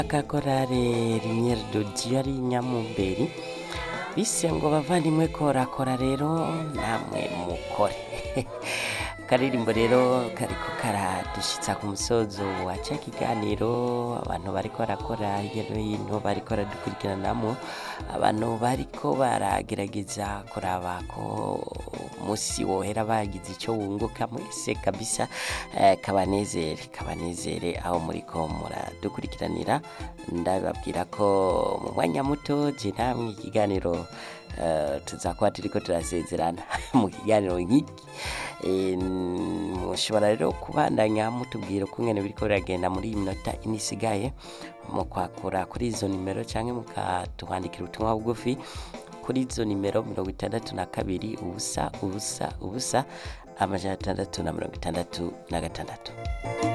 akakorare rimyeri dodiyo ari nyamumberi bise ngo bavandimwe korakora rero namwe mukore akaririmbo rero kariko karadushitsa ku musozo wa ca kiganiro abantu bariko barakora hirya no hino bariko baradukurikiranamo abantu bariko baragerageza kuraba ko musi wohera bagize ico wunguka mwese kabisa eh, kabanezere kabanezere aho muriko muradukurikiranira ndababwira ko mu mwanya muto je namwe ikiganiro eh, tuzakuba turiko turasezerana mu kiganiro nk'iki Eh, mushobora rero kubandanya mutubwira ukungene biriko biragenda muri iyi minota ine isigaye mu kwakura kuri izo nimero canke mukatuhandikira ubutumwa bugufi kuri izo nimero mirongo itandatu na kabiri ubusa ubusa ubusa amajana atandatu na mirongo itandatu na gatandatu